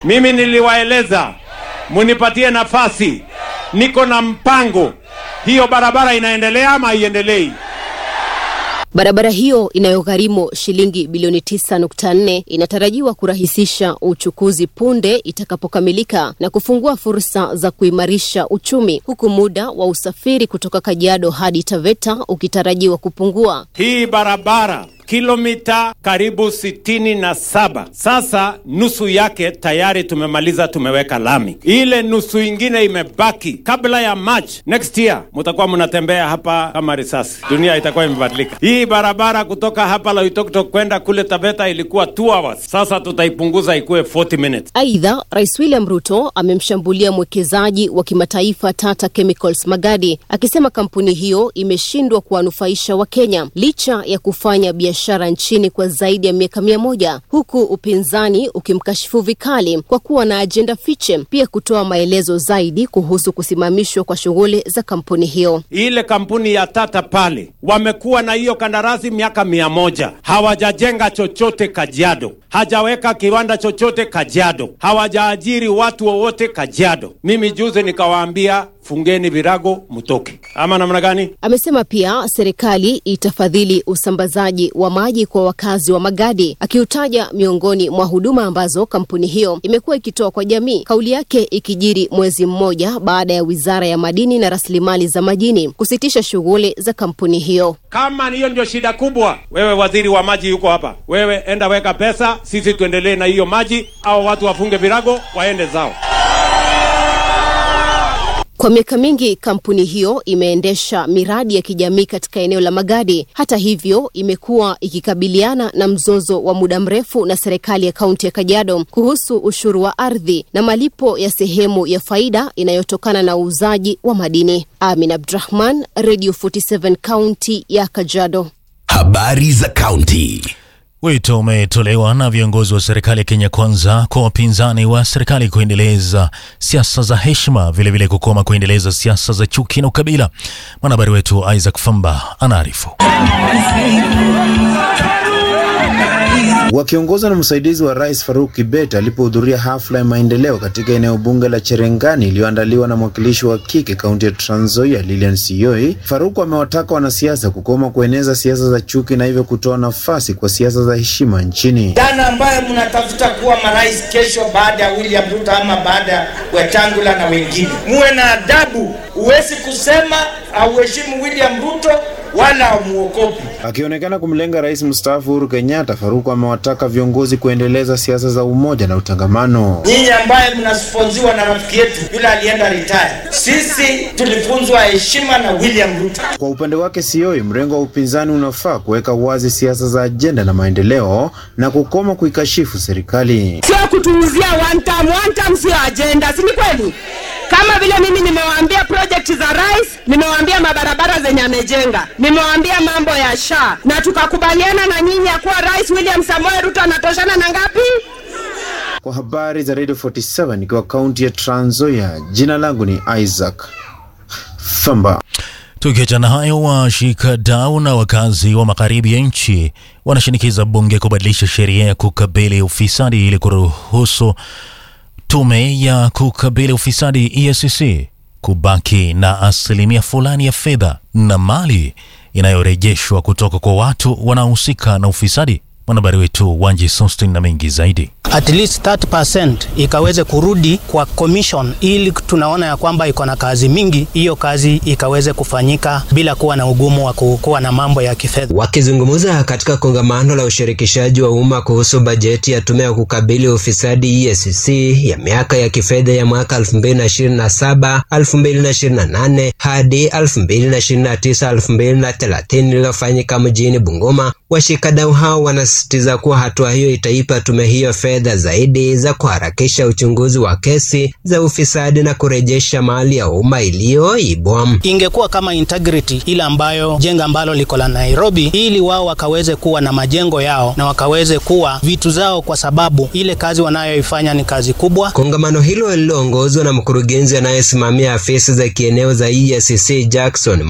Mimi niliwaeleza munipatie nafasi, niko na mpango. Hiyo barabara inaendelea ama haiendelei? Barabara hiyo inayogharimu shilingi bilioni 9.4 inatarajiwa kurahisisha uchukuzi punde itakapokamilika na kufungua fursa za kuimarisha uchumi, huku muda wa usafiri kutoka Kajiado hadi Taveta ukitarajiwa kupungua. Hii barabara kilomita karibu sitini na saba. Sasa nusu yake tayari tumemaliza, tumeweka lami. Ile nusu ingine imebaki. Kabla ya March next year mutakuwa mnatembea hapa kama risasi, dunia itakuwa imebadilika. Hii barabara kutoka hapa Loitoktok kwenda kule Taveta ilikuwa 2 hours, sasa tutaipunguza ikuwe 40 minutes. Aidha, Rais William Ruto amemshambulia mwekezaji wa kimataifa Tata Chemicals Magadi akisema kampuni hiyo imeshindwa kuwanufaisha Wakenya licha ya kufanya biashara nchini kwa zaidi ya miaka mia moja huku upinzani ukimkashifu vikali kwa kuwa na ajenda fiche, pia kutoa maelezo zaidi kuhusu kusimamishwa kwa shughuli za kampuni hiyo. Ile kampuni ya Tata pale wamekuwa na hiyo kandarasi miaka mia moja hawajajenga chochote Kajiado, hajaweka kiwanda chochote Kajiado, hawajaajiri watu wowote Kajiado. Mimi juzi nikawaambia fungeni virago mtoke, ama namna gani? Amesema pia serikali itafadhili usambazaji wa maji kwa wakazi wa Magadi, akiutaja miongoni mwa huduma ambazo kampuni hiyo imekuwa ikitoa kwa jamii. Kauli yake ikijiri mwezi mmoja baada ya wizara ya madini na rasilimali za majini kusitisha shughuli za kampuni hiyo. Kama hiyo ndio shida kubwa, wewe waziri wa maji yuko hapa, wewe enda weka pesa, sisi tuendelee na hiyo maji, au watu wafunge virago waende zao. Kwa miaka mingi kampuni hiyo imeendesha miradi ya kijamii katika eneo la Magadi. Hata hivyo, imekuwa ikikabiliana na mzozo wa muda mrefu na serikali ya kaunti ya Kajiado kuhusu ushuru wa ardhi na malipo ya sehemu ya faida inayotokana na uuzaji wa madini. Amin Abdrahman, Radio 47 kaunti ya Kajiado. Habari za kaunti. Wito umetolewa na viongozi wa serikali ya Kenya Kwanza kwa wapinzani wa serikali kuendeleza siasa za heshima, vilevile kukoma kuendeleza siasa za chuki na ukabila. Mwanahabari wetu Isaac Famba anaarifu. Wakiongozwa na msaidizi wa rais Faruk Kibet alipohudhuria hafla ya maendeleo katika eneo bunge la Cherengani iliyoandaliwa na mwakilishi wa kike kaunti ya Trans Nzoia Lilian Sioi, Faruk amewataka wanasiasa kukoma kueneza siasa za chuki na hivyo kutoa nafasi kwa siasa za heshima nchini. Jana ambaye mnatafuta kuwa marais kesho baada ya William Ruto ama baada ya Wetangula na wengine, muwe na adabu. Huwezi kusema auheshimu William Ruto wala muokopi. Akionekana kumlenga rais mstaafu Uhuru Kenyatta, Faruku amewataka viongozi kuendeleza siasa za umoja na utangamano. Nyinyi ambaye mnasponziwa na rafiki yetu yule alienda retire, sisi tulifunzwa heshima na William Ruto. Kwa upande wake Sioi, mrengo wa upinzani unafaa kuweka wazi siasa za ajenda na maendeleo na kukoma kuikashifu serikali. Sio kutuuzia one time, one time sio ajenda, si ni kweli? Kama vile mimi nimewaambia project za rais, nimewaambia mabarabara zenye amejenga, nimewaambia mambo ya SHA na tukakubaliana na nyinyi ya kuwa Rais William Samoei Ruto anatoshana na ngapi? Kwa habari za Radio 47 nikiwa kaunti ya Trans Nzoia, jina langu ni Isaac Famba. Tukiachana hayo, washikadau na wakazi wa magharibi ya nchi wanashinikiza bunge kubadilisha sheria ya kukabili ufisadi ili kuruhusu tume ya kukabili ufisadi EACC kubaki na asilimia fulani ya fedha na mali inayorejeshwa kutoka kwa watu wanaohusika na ufisadi. Mwanahabari wetu Wanji Sostin na mengi zaidi. at least 30% ikaweze kurudi kwa commission, ili tunaona ya kwamba iko na kazi mingi, hiyo kazi ikaweze kufanyika bila kuwa na ugumu wa kuwa na mambo ya kifedha. Wakizungumza katika kongamano la ushirikishaji wa umma kuhusu bajeti ya tume ya kukabili ufisadi EACC ya miaka ya kifedha ya mwaka 2027 2028 hadi 2029 2030 lililofanyika mjini Bungoma, washikadau hao wanasisitiza kuwa hatua hiyo itaipa tume hiyo fedha zaidi za kuharakisha uchunguzi wa kesi za ufisadi na kurejesha mali ya umma iliyoibwa. Ingekuwa kama integrity ile ambayo jengo ambalo liko la Nairobi, ili wao wakaweze kuwa na majengo yao na wakaweze kuwa vitu zao, kwa sababu ile kazi wanayoifanya ni kazi kubwa. Kongamano hilo lililoongozwa na mkurugenzi anayesimamia afisi za kieneo za EACC Jackson Muwe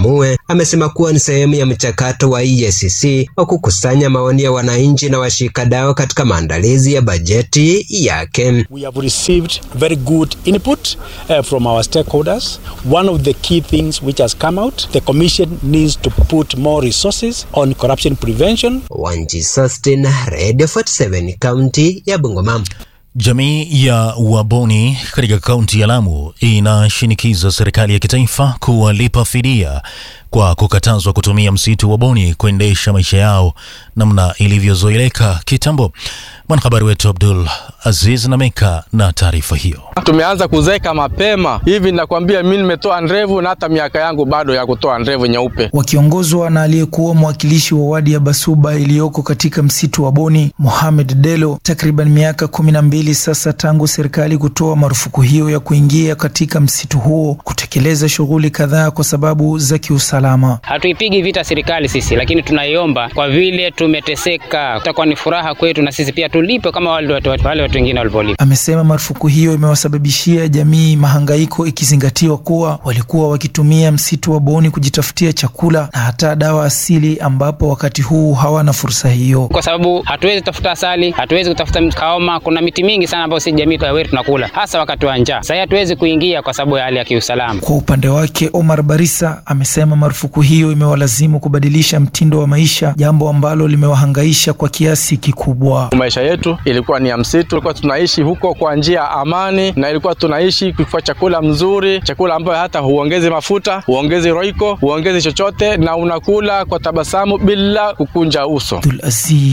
amesema kuwa ni sehemu ya mchakato wa EACC wa kukusanya maoni ya wananchi na washikadau katika maandalizi ya bajeti yake. We have received very good input uh, from our stakeholders. One of the key things which has come out, the commission needs to put more resources on corruption prevention. Wanji Sustin, Radio 47, kaunti ya Bungoma. Jamii ya Waboni katika kaunti ya Lamu inashinikiza serikali ya kitaifa kuwalipa fidia kwa kukatazwa kutumia msitu wa Boni kuendesha maisha yao namna ilivyozoeleka kitambo. Mwanahabari wetu Abdul Aziz Nameka na taarifa hiyo. Tumeanza kuzeka mapema hivi, nakwambia mimi nimetoa ndevu na hata miaka yangu bado ya kutoa ndevu nyeupe. Wakiongozwa na aliyekuwa mwakilishi wa wadi ya Basuba iliyoko katika msitu wa Boni, Mohamed Delo, takriban miaka kumi na mbili sasa tangu serikali kutoa marufuku hiyo ya kuingia katika msitu huo kutekeleza shughuli kadhaa kwa sababu za kiusalama. Hatuipigi vita serikali sisi, lakini tunaiomba kwa vile tumeteseka, itakuwa ni furaha kwetu na sisi pia tulipe kama wale watu wale watu wengine walivyolipa. Amesema marufuku hiyo imewasababishia jamii mahangaiko, ikizingatiwa kuwa walikuwa wakitumia msitu wa Boni kujitafutia chakula na hata dawa asili, ambapo wakati huu hawana fursa hiyo, kwa sababu hatuwezi kutafuta asali, hatuwezi kutafuta kaoma. Kuna miti mingi sana ambayo si jamii wetu tunakula, hasa wakati wa njaa. Sasa hatuwezi kuingia kwa sababu ya hali ya kiusalama. Kwa upande wake, Omar Barisa amesema marufuku hiyo imewalazimu kubadilisha mtindo wa maisha, jambo ambalo limewahangaisha kwa kiasi kikubwa. Maisha yetu ilikuwa ni ya msitu, tulikuwa tunaishi huko kwa njia ya amani, na ilikuwa tunaishi kwa chakula mzuri, chakula ambayo hata huongezi mafuta, huongezi roiko, huongezi chochote, na unakula kwa tabasamu bila kukunja uso. Abdul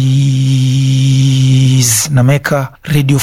Aziz Nameka, Radio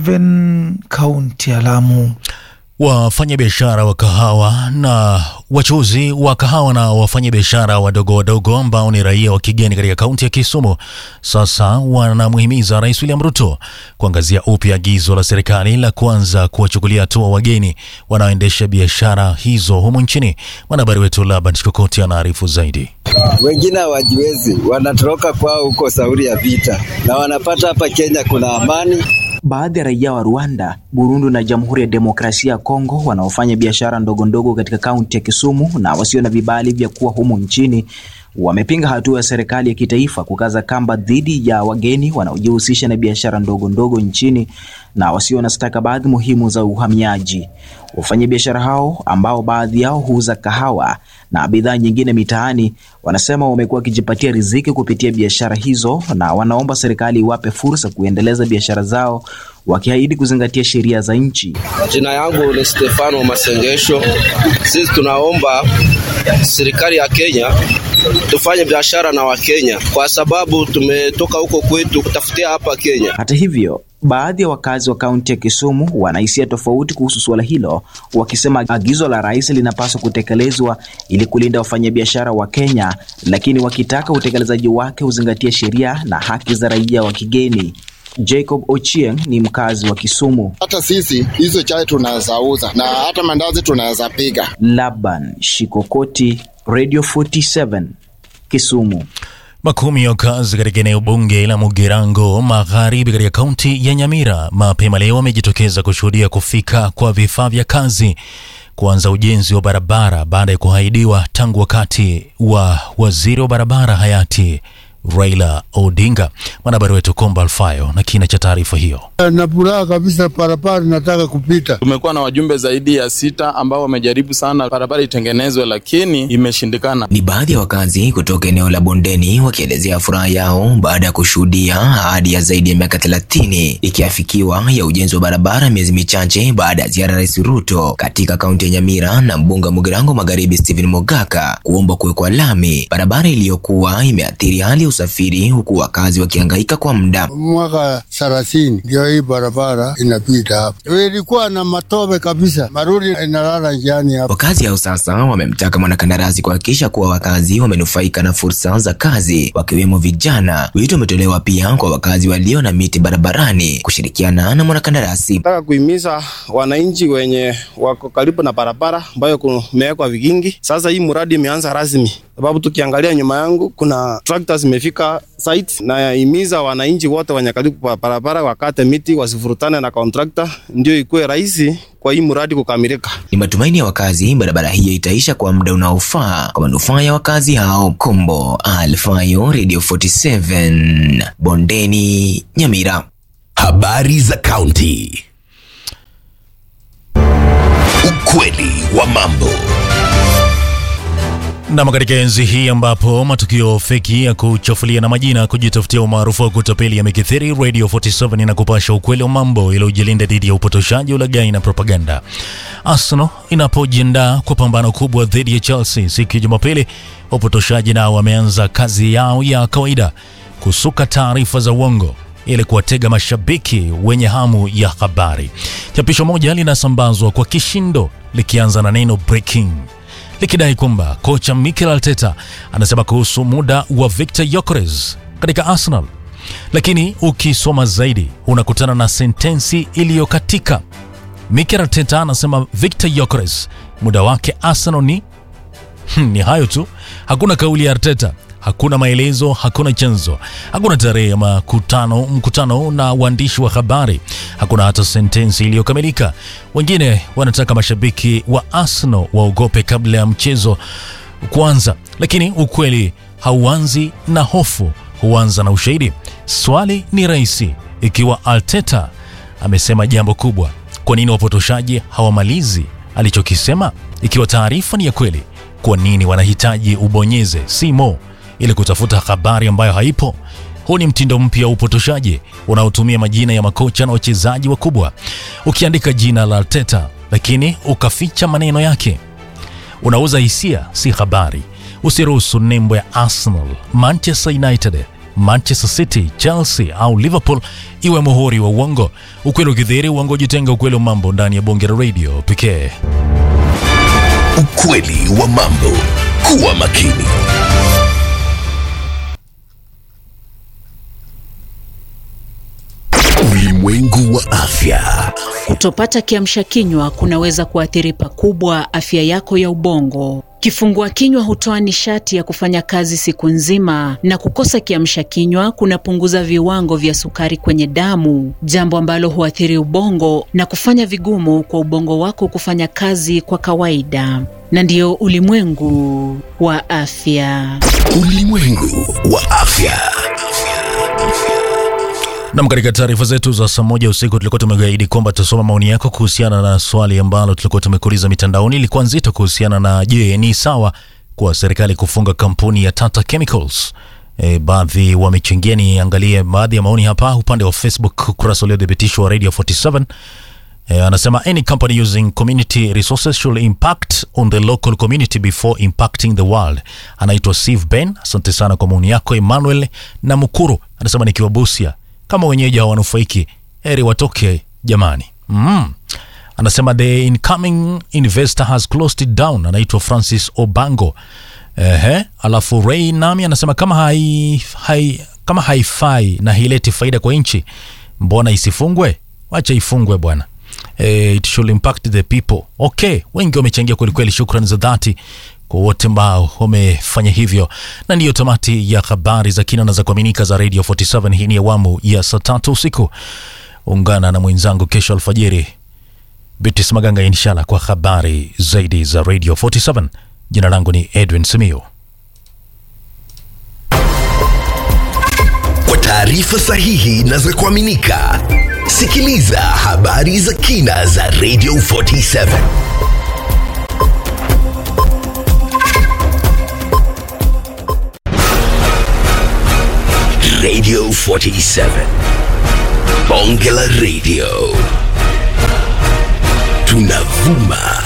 47, kaunti ya Lamu. Wafanyabiashara wa kahawa na wachuuzi wa kahawa na wafanyabiashara wadogo wadogo ambao ni raia wa kigeni katika kaunti ya Kisumu sasa wanamhimiza Rais William Ruto kuangazia upya agizo la serikali la kuanza kuwachukulia hatua wageni wanaoendesha biashara hizo humu nchini. Mwanahabari wetu Laban Chikokoti anaarifu zaidi. Wengine hawajiwezi, wanatoroka kwao huko sauri ya vita, na wanapata hapa Kenya kuna amani. Baadhi ya raia wa Rwanda, Burundi na Jamhuri ya Demokrasia ya Kongo wanaofanya biashara ndogo ndogo katika kaunti ya Kisumu na wasio na vibali vya kuwa humu nchini wamepinga hatua ya serikali ya kitaifa kukaza kamba dhidi ya wageni wanaojihusisha na biashara ndogo ndogo nchini na wasio na stakabadhi muhimu za uhamiaji. Wafanyabiashara hao ambao baadhi yao huuza kahawa na bidhaa nyingine mitaani wanasema wamekuwa wakijipatia riziki kupitia biashara hizo na wanaomba serikali iwape fursa kuendeleza biashara zao wakiahidi kuzingatia sheria za nchi. Jina yangu ni Stefano Masengesho. Sisi tunaomba serikali ya Kenya tufanye biashara na Wakenya kwa sababu tumetoka huko kwetu kutafutia hapa Kenya. Hata hivyo baadhi ya wakazi wa kaunti ya Kisumu wanahisia tofauti kuhusu suala hilo, wakisema agizo la rais linapaswa kutekelezwa ili kulinda wafanyabiashara wa Kenya, lakini wakitaka utekelezaji wake uzingatie sheria na haki za raia wa kigeni. Jacob Ochieng ni mkazi wa Kisumu. Hata sisi hizo chai tunaweza uza na hata mandazi tunaweza piga. Laban Shikokoti, Radio 47, Kisumu. Makumi ya wakazi katika eneo bunge la Mugirango Magharibi katika kaunti ya Nyamira mapema leo wamejitokeza kushuhudia kufika kwa vifaa vya kazi kuanza ujenzi wa barabara baada ya kuahidiwa tangu wakati wa waziri wa barabara hayati Raila Odinga. Mwanahabari wetu Komba Alfayo na kina cha taarifa hiyo. Na furaha kabisa, barabara nataka kupita. Tumekuwa na wajumbe zaidi ya sita ambao wamejaribu sana barabara itengenezwe, lakini imeshindikana. Ni baadhi ya wakazi kutoka eneo la bondeni wakielezea furaha yao baada ya kushuhudia ahadi ya zaidi ya miaka thelathini ikiafikiwa ya ujenzi wa barabara miezi michache baada ya ziara ya Rais Ruto katika kaunti ya Nyamira na mbunge wa Mugirango Magharibi Stephen Mogaka kuomba kuwekwa lami barabara iliyokuwa imeathiri hali ya usafiri huku wakazi wakihangaika kwa muda. Mwaka thelathini ndio hii barabara inapita hapa, ilikuwa na matope kabisa, marudi inalala njiani hapa. Wakazi hao sasa wamemtaka mwanakandarasi kuhakikisha kuwa wakazi wamenufaika na fursa za kazi wakiwemo vijana. Wito umetolewa pia kwa wakazi walio na miti barabarani kushirikiana na mwanakandarasi. Nataka kuhimiza wananchi wenye wako karibu na barabara ambayo kumewekwa vigingi. Sasa hii mradi imeanza rasmi, sababu tukiangalia nyuma yangu kuna tractors zimefika site, na himiza wananchi wote wenye karibu kwa barabara wakate miti, wasifurutane na contractor, ndio ikuwe rahisi kwa hii mradi kukamilika. Ni matumaini ya wakazi barabara hiyo itaisha kwa muda unaofaa kwa manufaa ya wakazi hao. Kombo Alfayo, Radio 47 Bondeni, Nyamira. Habari za kaunti. Ukweli wa mambo. Nam, katika enzi hii ambapo matukio feki ya kuchafulia na majina kujitafutia umaarufu wa kutapeli yamekithiri, Radio 47 inakupasha ukweli wa mambo ili ujilinda dhidi ya upotoshaji, ulaghai na propaganda. Arsenal inapojiandaa kwa pambano kubwa dhidi ya Chelsea siku ya Jumapili, wapotoshaji nao wameanza kazi yao ya kawaida, kusuka taarifa za uongo ili kuwatega mashabiki wenye hamu ya habari. Chapisho moja linasambazwa kwa kishindo likianza na neno breaking likidai kwamba kocha Mikel Arteta anasema kuhusu muda wa Victor Gyökeres katika Arsenal, lakini ukisoma zaidi unakutana na sentensi iliyokatika. Mikel Arteta anasema Victor Gyökeres muda wake Arsenal ni ni hayo tu. Hakuna kauli ya Arteta, hakuna maelezo, hakuna chanzo, hakuna tarehe ya makutano, mkutano na waandishi wa habari, hakuna hata sentensi iliyokamilika. Wengine wanataka mashabiki wa Arsenal waogope kabla ya mchezo kuanza, lakini ukweli hauanzi na hofu, huanza na ushahidi. Swali ni rahisi, ikiwa Arteta amesema jambo kubwa, kwa nini wapotoshaji hawamalizi alichokisema? Ikiwa taarifa ni ya kweli, kwa nini wanahitaji ubonyeze simo ili kutafuta habari ambayo haipo? Huu ni mtindo mpya wa upotoshaji unaotumia majina ya makocha na wachezaji wakubwa. Ukiandika jina la Arteta lakini ukaficha maneno yake, unauza hisia, si habari. Usiruhusu nembo ya Arsenal, Manchester United, Manchester City, Chelsea au Liverpool iwe muhuri wa uongo. Ukweli ukidhihiri, uongo ujitenga. Ukweli wa mambo ndani ya Bonge la Radio pekee. Ukweli wa mambo. Kuwa makini. Ulimwengu wa afya. Kutopata kiamsha kinywa kunaweza kuathiri pakubwa afya yako ya ubongo. Kifungua kinywa hutoa nishati ya kufanya kazi siku nzima, na kukosa kiamsha kinywa kunapunguza viwango vya sukari kwenye damu, jambo ambalo huathiri ubongo na kufanya vigumu kwa ubongo wako kufanya kazi kwa kawaida. Na ndiyo ulimwengu wa afya. Ulimwengu wa afya. Nam, katika taarifa zetu za saa moja usiku tulikuwa tumegaidi kwamba tutasoma maoni yako kuhusiana na swali ambalo tulikuwa tumekuuliza mitandaoni. Ilikuwa nzito kuhusiana na je, ni sawa kwa serikali kufunga kampuni ya Tata Chemicals? E, baadhi wamechangia. Niangalie baadhi ya maoni hapa upande wa Facebook, ukurasa uliothibitishwa wa Radio 47. E, anasema any company using community resources should impact on the local community before impacting the world. Anaitwa Steve Ben, asante sana kwa maoni yako. Emmanuel na Mukuru anasema nikiwa Busia kama wenyeji hawanufaiki heri watoke jamani. Mm. Anasema the incoming investor has closed it down. Anaitwa Francis Obango. Ehe, alafu Ray nami anasema kama hai, hai, kama haifai na haileti faida kwa nchi, mbona isifungwe? Wacha ifungwe bwana. Eh, it should impact the people. Okay, wengi wamechangia kwelikweli, shukrani za dhati kwa wote ambao wamefanya hivyo, na ndiyo tamati ya habari za kina na za kuaminika za Radio 47. Hii ni awamu ya saa tatu usiku. Ungana na mwenzangu kesho alfajiri, Bitis Maganga, inshallah kwa habari zaidi za Radio 47. Jina langu ni Edwin Simio. Kwa taarifa sahihi na za kuaminika, sikiliza habari za kina za Radio 47. Radio 47. Bonge la Radio. Tunavuma